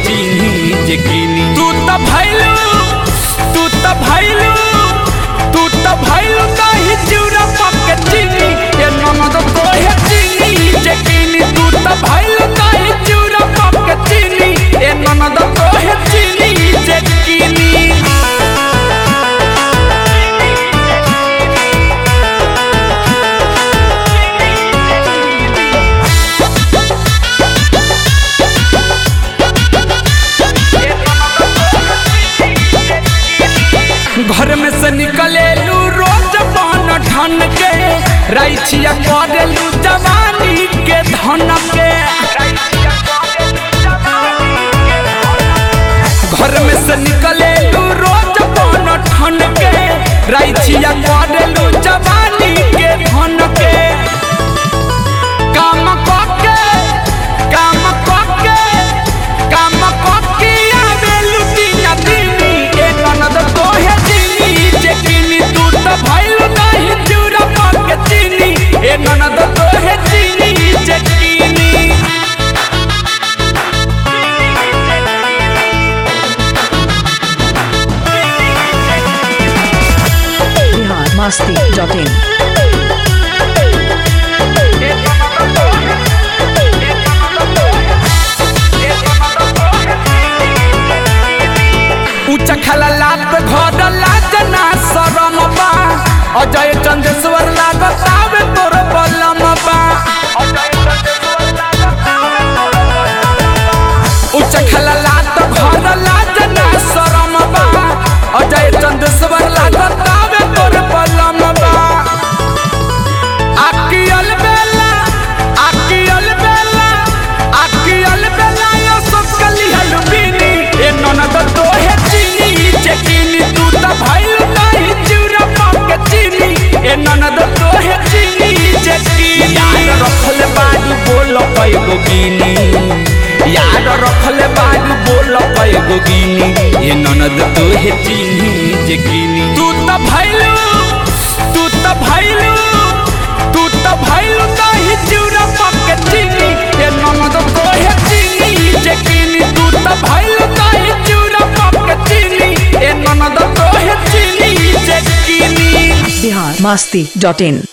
चीनी जे कीनी तू त भैलू तू त भैलू तू त भैलू नहीं चिउरा पके चीनी ए ननद तोहे चीनी जे कीनी तू त भैलू नहीं चिउरा पके चीनी ए ननद तोहे चीनी जे कीनी घर में से निकले लू रोज बन ठन के रैछिया करेलू जवानी के धन के घर में से निकले लू रोज बन ठन के रैछिया करेलू जवानी के धन के काम कके काम कके काम कके आवेलू दिना दिनी ए ननद तोहे दिनी जे किनी तू त भइल नहीं चूरा पके चिनी ए ननद तोहे दिनी जे किनी बिहार मस्ती डॉट इन ऊंचा खला लात घर लाज ना शरम बा अजय चंदेश्वर लागत आवे तोर बलम बा ऊंचा खला लात घर लाज ना शरम बा अजय चंदेश्वर लागत आवे तोर बलम बा आकियल बेला आकियल बेला आकियल बेला यो सब कली हलुबिनी ए ननद तोहे चीनी जे कीनी तू त भइल नहीं चिउरा पके चीनी ए ननद तोहे चीनी जे कीनी याद रखले बाडू बोल कयगो गिनी याद रखले बाडू बोल कयगो गिनी ए ननद तोहे चीनी जे कीनी तू त भइलू तू त भइलू तू त भइलू नहीं चिउरा पके चीनी ए ननद तोहे चीनी जे कीनी तू त भइलू नहीं चिउरा पके चीनी ए ननद तोहे चीनी जे कीनी बिहार मस्ती डॉट इन